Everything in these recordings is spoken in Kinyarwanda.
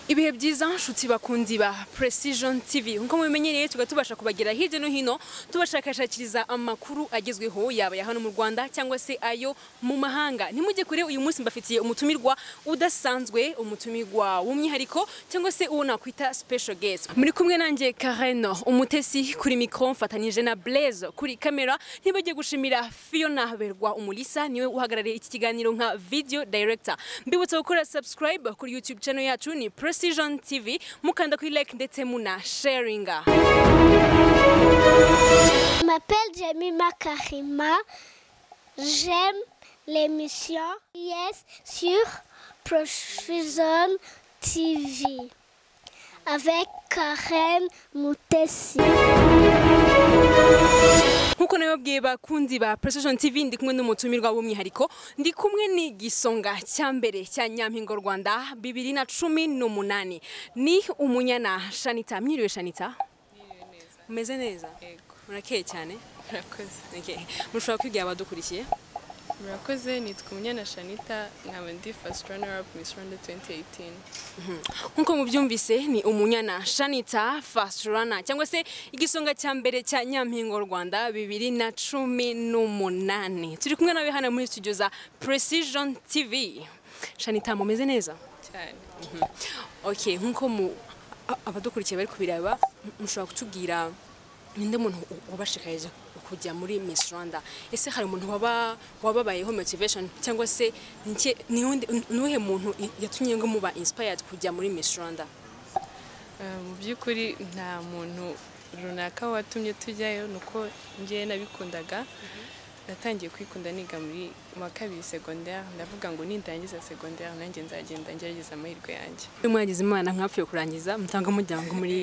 ibihe byiza nshuti bakundi ba precision tv nkuko mubimenyereye tuba tubasha kubagera hirya no hino tubashakashakiriza amakuru agezweho yaba ya hano mu rwanda cyangwa se ayo mu mahanga ntimujye kure uyu munsi mbafitiye umutumirwa udasanzwe umutumirwa w'umwihariko cyangwa se uwo nakwita special guest muri kumwe nanjye kareno umutesi kuri mikro mfatanije na blaise kuri kamera ntibagiye gushimira fiona berwa umulisa niwe uhagarariye iki kiganiro nka video director mbibutsa gukora subscribe kuri youtube channel yacu ni precision Precision TV mukanda kuri like ndetse muna sharinga Je m'appelle Jamima Karima. J'aime l'émission Yes sur Precision TV avec Karen Moutessi. nkuko nabibabwiye bakunzi ba precision tv ndi kumwe n'umutumirwa w'umwihariko ndi kumwe n'igisonga cya mbere cya nyampingo rwanda bibiri na cumi n'umunani ni umunyana shanita mwiriwe shanita umeze neza murakeye cyane murakoze Okay. mushobora kwibwira abadukurikiye murakoze nitwa umunyana shanita nkaba ndi first runner up miss rwanda 2018 nkuko mubyumvise ni umunyana shanita fasurana cyangwa se igisonga cya mbere cya nyampingo rwanda bibiri na cumi n'umunani turi kumwe nawe hano muri studio za precision tv shanita mumeze neza cyane okay nkuko mu a- abadukurikiye bari kubireba m- mushobora kutubwira ninde muntu u- wabashishikariza kujya muri miss rwanda ese hari umuntu waba wababayeho motivation cyangwa se ni iki- ni undi- ni uwuhe muntu i- yatumye ngo muba inspired kujya muri miss rwanda Eh, mu by'ukuri nta muntu runaka watumye tujyayo ni uko njyewe nabikundaga natangiye kwikunda niga muri mu wa kabiri segonderi ndavuga ngo nindangiza segonderi nanjye nzagenda ngerageza amahirwe yanjye uyu mwagize imana mwapfuye kurangiza mutanga umuryango muri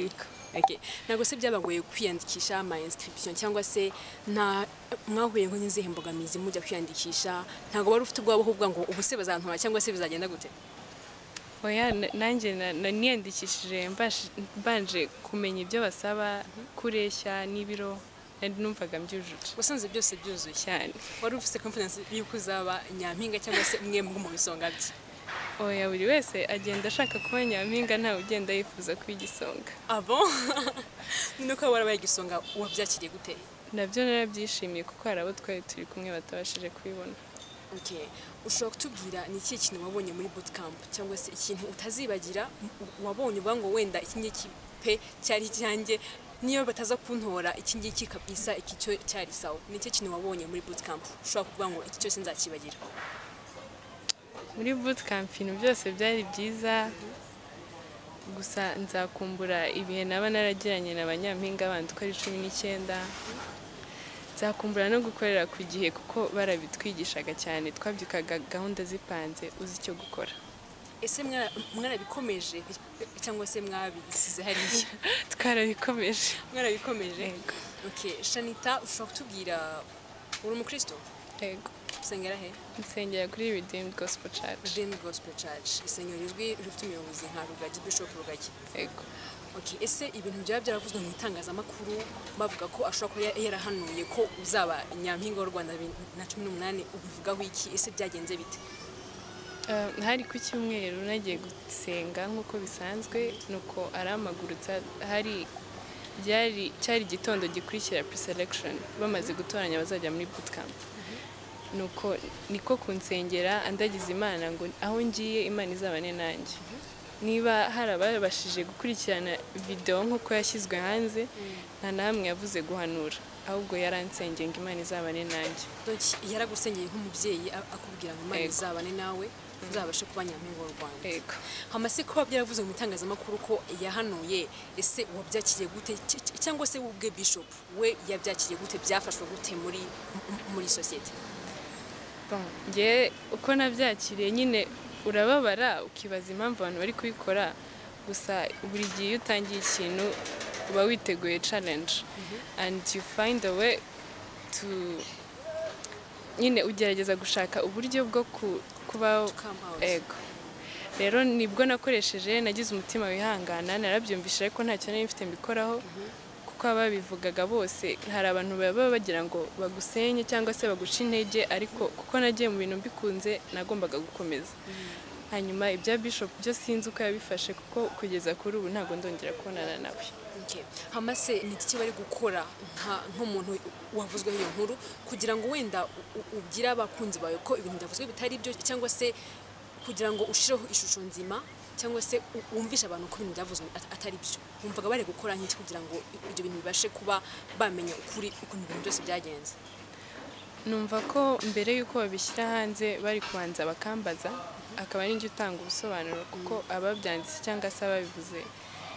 Okay. ntabwo se byabagoye kwiyandikisha ama inscription cyangwa se nta mwahuye ngo n'izihe mbogamizi mujya kwiyandikisha ntabwo wari ufite ubwoba uvuga ngo ubu se bazantora cyangwa se bizagenda gute oya na- nanjye na- na- niyandikishije mbash- mbanje kumenya ibyo basaba kureshya n'ibiro nari numvaga mbyujuje wasanze byose byuzuye cyane wari ufite confidence yuko uzaba nyampinga cyangwa se umwe mu bisonga bye oya buri wese agenda ashaka kuba nyampinga ntawe ugenda yifuza kuba igisonga abo ni uko warabaye igisonga wabyakiriye gute nabyo narabyishimiye kuko hari abo twari turi kumwe batabashije kubibona okay ushobora kutubwira ni ikihe kintu wabonye muri bootcamp cyangwa se ikintu utazibagira u- wabonye uvuga ngo wenda iki ngiki pe cyari icyanjye niyo bataza kuntora iki ngiki kabisa iki cyo cyari sawa ni ikihe kintu wabonye muri bootcamp ushobora kuvuga ngo iki cyose nzakibagira muri bootcamp ibintu byose byari byiza gusa nzakumbura ibihe naba naragiranye na banyampinga bandi uko ari cumi n'icyenda nzakumbura no gukorera ku gihe kuko barabitwigishaga cyane twabyukaga gahunda zipanze uzi icyo gukora ese mwara- mwarabikomeje cyangwa se mwabisize hariya twarabikomeje mwarabikomeje Yego. okay shanita ushobora kutubwira uri umukristo yego usengera he nsengera kuri redeemed gospel church redeemed gospel church isengero rizwi rifite umuyobozi nka rugagi bishop rugagi yego okay ese ibintu byaba byaravuzwe mu itangazamakuru bavuga ko ashobora kuba ya- yarahanuye ko uzaba nyampinga w'u rwanda bibiri na cumi n'umunani ubivugaho iki ese byagenze bite Eh, hari ku cyumweru nagiye gusenga nk'uko bisanzwe nuko aramagurutsa hari ryari cyari igitondo gikurikira pre-selection bamaze gutoranya abazajya muri bootcamp nuko niko kunsengera andagiza imana ngo aho ngiye imana izabane nanjye niba hari ababashije gukurikirana videwo nk'uko yashyizwe hanze nta na hamwe yavuze guhanura ahubwo yaransengeye ngo imana izabane nanjye donc yaragusengeye nk'umubyeyi a- akubwira ngo imana Yego. izabane nawe uzabashe kuba nyampinga w'u rwanda yego hamase kuba byaravuzwe mu itangazamakuru ko yahanuye ese wabyakiriye gute Cy- cy- cyangwa se ubwe bishop we yabyakiriye gute byafashwe gute muri m- muri sosiyete Bon, njye uko nabyakiriye nyine urababara ukibaza impamvu abantu bari kubikora gusa buri gihe iyo utangiye ikintu uba witeguye challenge and you find a way to nyine ugerageza gushaka uburyo bwo ku- kuba come out. ego rero nibwo nakoresheje nagize umutima wihangana narabyumvise ariko ntacyo nari mfite mbikoraho kuko ababivugaga bose hari abantu baba bagira ngo bagusenye cyangwa se baguce intege ariko kuko nagiye mu bintu mbikunze nagombaga gukomeza hanyuma ibya bishop byo sinzi uko yabifashe kuko kugeza kuri ubu ntabwo ndongera kubonana nawe Okay. hamase ni iki bari gukora nka- nk'umuntu wavuzweho iyo nkuru kugira ngo wenda u- u- ubwire abakunzi bawe ko ibintu byavuzwe bitari byo cyangwa se kugira ngo ushireho ishusho nzima cyangwa se u- wumvishe abantu ko ibintu byavuzwe at- atari byo wumvaga bari gukora nk'iki kugira ngo i- ibyo bintu bibashe kuba bamenya ukuri ukuntu ibintu byose byagenze numva ko mbere y'uko babishyira hanze bari kubanza bakambaza akaba ari njye utanga ubusobanuro kuko ababyanditse cyangwa se ababivuze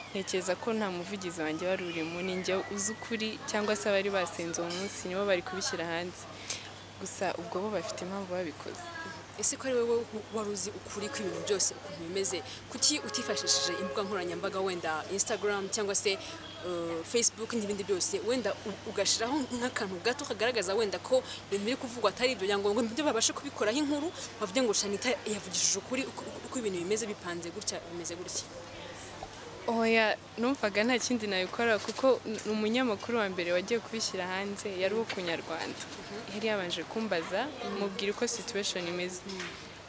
ntekereza ko nta muvugizi wanjye wari urimo ni njye uzi ukuri cyangwa se abari basenze uwo munsi nibo bari kubishyira hanze gusa ubwo bo bafite impamvu babikoze ese ko ari wowe w- wari uzi ukuri kw'ibintu byose ukuntu bimeze kuki utifashishije imbuga nkoranyambaga wenda instagram cyangwa se uh, facebook n'ibindi byose wenda u- ugashyiraho nk'akantu gato kagaragaza wenda ko ibintu biri kuvugwa atari ibyo kugira ngo nibyo babashe kubikoraho inkuru bavuge ngo shanita yavugishije ukuri uko- uko uko ibintu bimeze bipanze gutya bimeze gutya oya numvaga nta kindi nabikora kuko ni umunyamakuru wa mbere wagiye kubishyira hanze yari uwo ku nyarwanda yari yabanje kumbaza mubwira uko situation imeze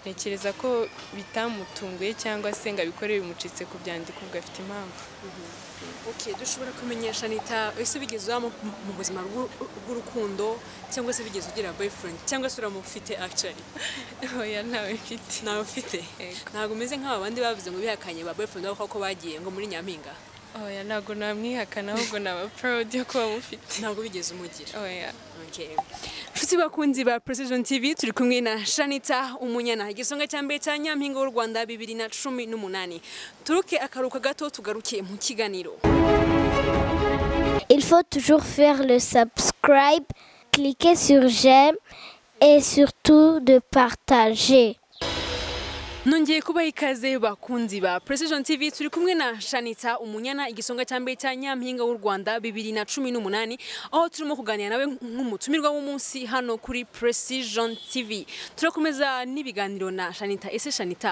ntekereza ko bitamutunguye cyangwa se ngo abikore bimucitse ku byandiko ubwo afite impamvu Okay, dushobora kumenyesha Anita ese bigeze uba mu- mu buzima bw'u- bw'urukundo cyangwa se bigeze ugira boyfriend cyangwa se uramufite actually oya ntawe mfite nawe ufite Yego. ntabwo umeze nk'aba bandi bavuze ngo bihakanye ba boyfriend babo ko bagiye ngo muri nyampinga oya ntabwo namwihakana ahubwo naba proud yo kuba mufite ntabwo bigeze umugira oya Okay. nshuti bakunzi ba precision tv turi kumwe na shanita umunyana igisonga cya mbere cya nyampinga w'u rwanda bibiri na cumi n'umunani turuke akaruhuko gato tugaruke mu kiganiro Il faut toujours faire le subscribe, cliquer sur j'aime et surtout de partager. nongeye kubaha ikaze bakunzi ba precision tv turi kumwe na shanita umunyana igisonga cya mbere cya nyampinga w'u rwanda bibiri na cumi n'umunani aho turimo kuganira nawe nk'umutumirwa w'umunsi hano kuri precision tv turakomeza n'ibiganiro na shanita ese shanita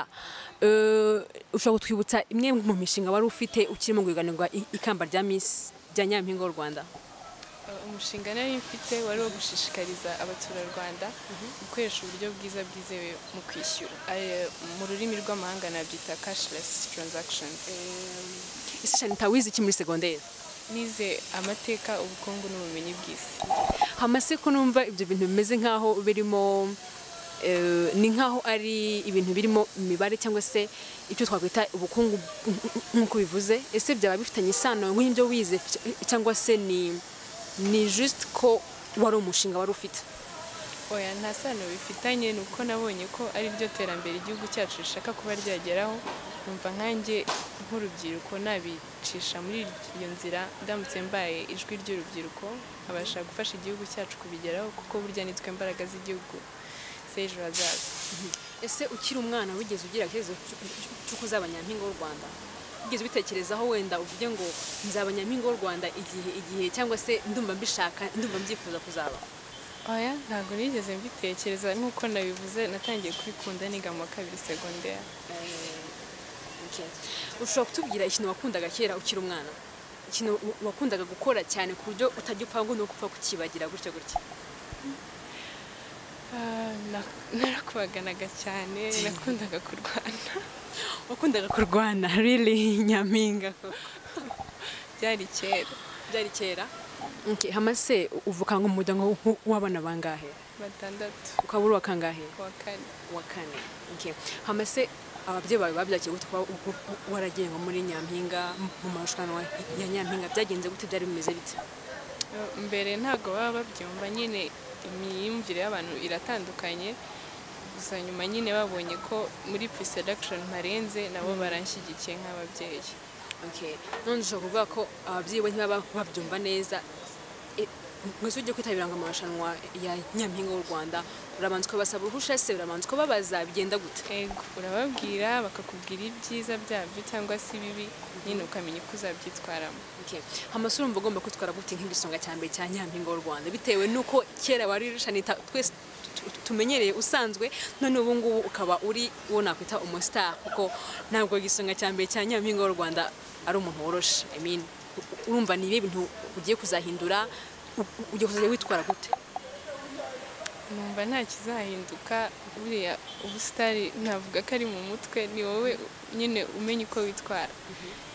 eh, ushobora kutwibutsa imwe mu mishinga wari ufite ukirimo guhiganirwa i- ikamba rya miss rya nyampinga w'u rwanda umushinga nari mfite wari wo gushishikariza abaturarwanda gukoresha uburyo bwiza bwizewe mu kwishyura Eh, mu rurimi rw'amahanga nabyita cashless transaction ese shanita wize iki muri segonderi nize amateka ubukungu n'ubumenyi bw'isi hamase ko numva ibyo bintu bimeze nk'aho birimo eh, ni nk'aho ari ibintu birimo imibare cyangwa se ibyo twakwita ubukungu nk'uko bivuze ese byaba bifitanye isano nk'ibyo wize cy- cyangwa se ni ni just ko wari umushinga wari ufite oya nta sano bifitanye ni uko nabonye ko ari ryo terambere igihugu cyacu rishaka kuba ryageraho numva nkanjye nk'urubyiruko nabicisha muri iyo nzira ndamutse mbaye ijwi ry'urubyiruko nkabasha gufasha igihugu cyacu kubigeraho kuko burya nitwe mbaraga z'igihugu z'ejo hazaza ese ukiri umwana wigeze ugira igitekerezo cy- cy- cy'uko uzaba nyampinga w'u rwanda wigeze ubitekerezaho wenda uvuge ngo nzaba nyampinga w'u rwanda igihe igihe cyangwa se ndumva mbishaka ndumva mbyifuza kuzaba oya ntabwo nigeze mbitekereza nk'uko nabivuze natangiye kubikunda niga mu wa kabiri segonderi Okay. ushobora kutubwira ikintu wakundaga kera ukiri umwana ikintu wa- wakundaga gukora cyane ku buryo utajya upfa ngo ni uko upfa kukibagira gutya gutya Ah, na- narakubaganaga cyane nakundaga kurwana wakundaga kurwana really nyampinga byari kera byari kera okay. hamase u- uvuka ngo mu muryango w'u- w'abana bangahe batandatu ukaba uri uwa kangahe kuwa kane wa kane okay. hamase ababyeyi bawe babyakiye gute kuba u- u- u- waragiye ngo muri nyampinga mu- mu marushanwa ya nyampinga byagenze gute byari bimeze bite mbere ntabwo baba babyumva nyine imyumvire y'abantu iratandukanye gusa nyuma nyine babonye ko muri pre-selection mparenze nabo baranshyigikiye nk'ababyeyi Okay. None ushobora kuvuga ko ababyeyi we ntibaba babyumva neza. E- Mwese ujye kwitabira ngo amarushanwa ya Nyampinga w'u Rwanda urabanza ukabasaba uruhushya se urabanza ukababaza bigenda gute Ego, urababwira bakakubwira ibyiza byabyo cyangwa se ibibi nyine ukamenya uko uzabyitwaramo Okay. Hamasa urumva ugomba kwitwara gute nk'igisonga cya mbere cya Nyampinga w'u Rwanda bitewe n'uko kera wari rushanita twese tu- tu- tumenyereye usanzwe none ubu ngubu ukaba uri uwo nakwita umustar kuko ntabwo igisonga cya mbere cya Nyampinga w'u Rwanda ari umuntu woroshe I mean, u- urumva ni ibihe bintu ugiye kuzahindura u- u- ugiye kuzajya witwara gute numva nta kizahinduka buriya ubusitari navuga ko ari mu mutwe ni wowe nyine umenya uko witwara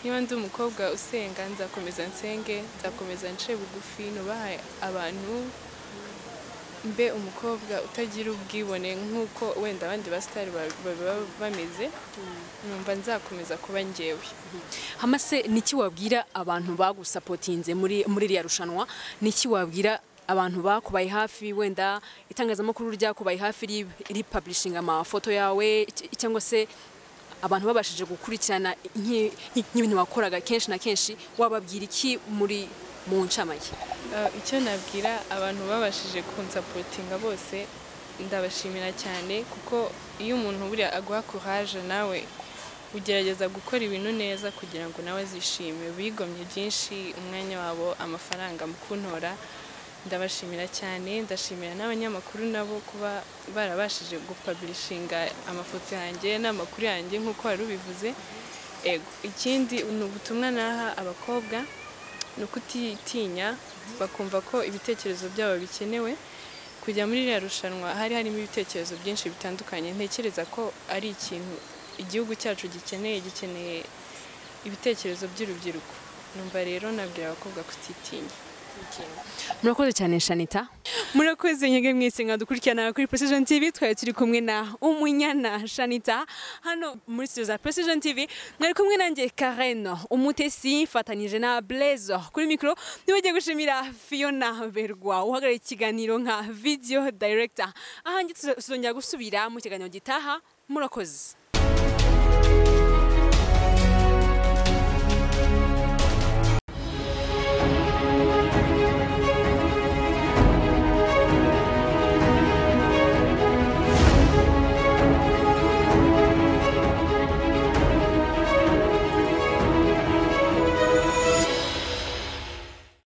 niba ndi umukobwa usenga nzakomeza nsenge nzakomeza nce bugufi nubahe abantu mbe umukobwa utagira ubwibone nk'uko wenda abandi basitari ba- baba bameze numva nzakomeza kuba ngewe hamase niki wabwira abantu bagusapotinze muri muri iriya rushanwa niki wabwira abantu bakubaye hafi wenda itangazamakuru ryakubaye hafi ri- ripublishinga amafoto yawe cy- cyangwa se abantu babashije gukurikirana nk'i- nk'i- nk'ibintu wakoraga kenshi na kenshi wababwira iki muri mu ncamake Uh, icyo nabwira abantu babashije kunsapotinga bose ndabashimira cyane kuko iyo umuntu buriya aguha courage nawe ugerageza gukora ibintu neza kugira ngo nawe azishime bigomye byinshi umwanya wabo amafaranga mu kuntora ndabashimira cyane ndashimira n'abanyamakuru nabo kuba barabashije gupaburishinga amafoto yanjye n'amakuru yanjye nk'uko wari ubivuze ego ikindi ni ubutumwa naha abakobwa ni ukutitinya bakumva ko ibitekerezo byabo bikenewe kujya muri iriya rushanwa hari harimo ibitekerezo byinshi bitandukanye ntekereza ko ari ikintu igihugu cyacu gikeneye gikeneye ibitekerezo by'urubyiruko numva rero nabwira abakobwa kutitinya murakoze cyane shanita murakoze nyege mwese mwadukurikirana kuri precision tv twari turi kumwe na umunyana shanita hano muri studio za precision tv mwari kumwe nanjye karen umutesi mfatanyije na blaise kuri mikoro nibagiye gushimira fiona berwa uhagarariye ikiganiro nka video director ahanjye tuzongera gusubira mu kiganiro gitaha murakoze